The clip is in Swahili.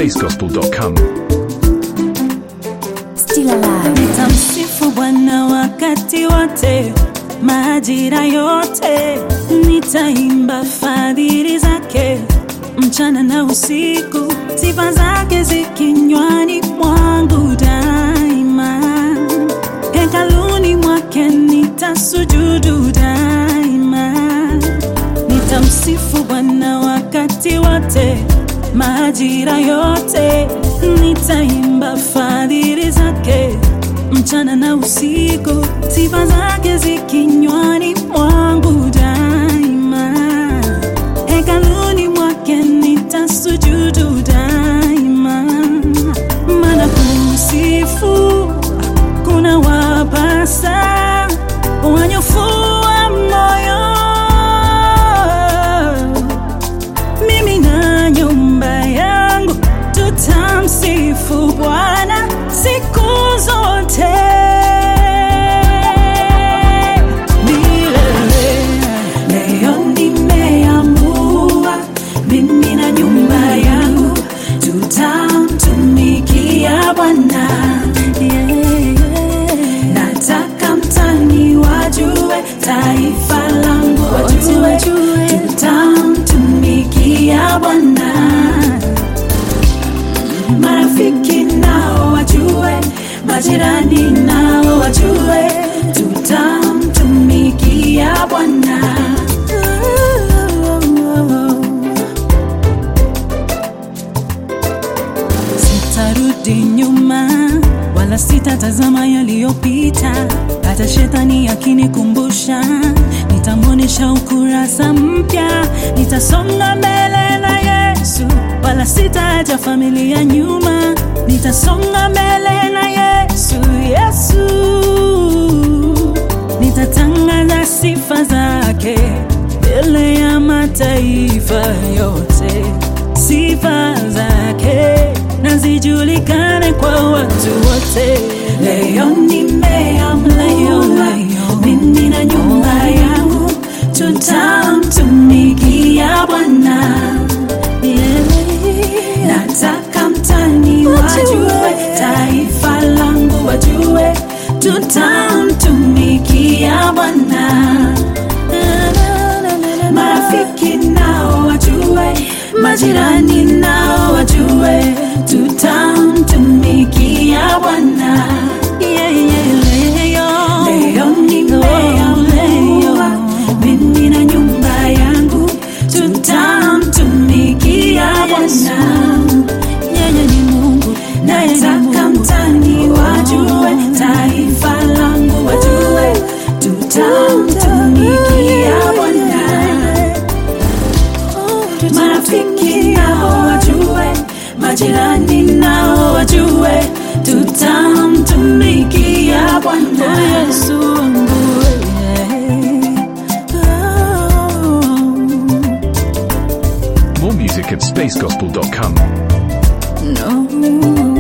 spacegospel.com. Still alive. Nitamsifu Bwana wakati wote, majira yote, nitaimba fadhili zake mchana na usiku, sifa zake zikinywani mwangu daima. Hekaluni mwake nitasujudu daima, nitamsifu Bwana wakati wote, majira yote, nitaimba fadhili zake mchana na usiku, sifa zake zikinywani mwangu daima. Hekaluni mwake nitasujudu daima, maana kumsifu kuna wapasa wanyofu wa moyo mimi na nyumba yangu tutamsifu Bwana siku zote milele. Leo nimeamua mimi na nyumba yangu tutamtumikia Bwana yeah. Nataka mtani wajue, taifa langu wajue, tutamtumikia Bwana. Marafiki nao wajue, majirani nao wajue, tutamtumikia Bwana. Sitarudi nyuma wala sitatazama yaliyopita, hata shetani akinikumbusha, nitamwonyesha ukurasa mpya. Nitasonga mbele na Yesu, wala sitaacha familia nyuma. Nitasonga mbele na Yesu, Yesu nitatangaza sifa zake mbele ya mataifa yote, sifa zake na zijulikane kwa watu wote. Leo nimeamua mimi na nyumba yangu tutamtumikia Bwana. Yeah. Nataka mtani wajue, taifa langu wajue, tutamtumikia Bwana. Marafiki nao wajue, majirani nao wajue, tutamtumikia Bwana. Yeah, yeah, leo, leo nimeamua mimi na nyumba yangu tutamtumikia Bwana. Yeye ni Mungu, nataka mtani wajue, taifa langu wajue, tutamtumikia Bwana. Marafiki nao wajue, majirani nao wajue, tutamtumikia Bwana. Yesu wangu, More music at spacegospel.com. no.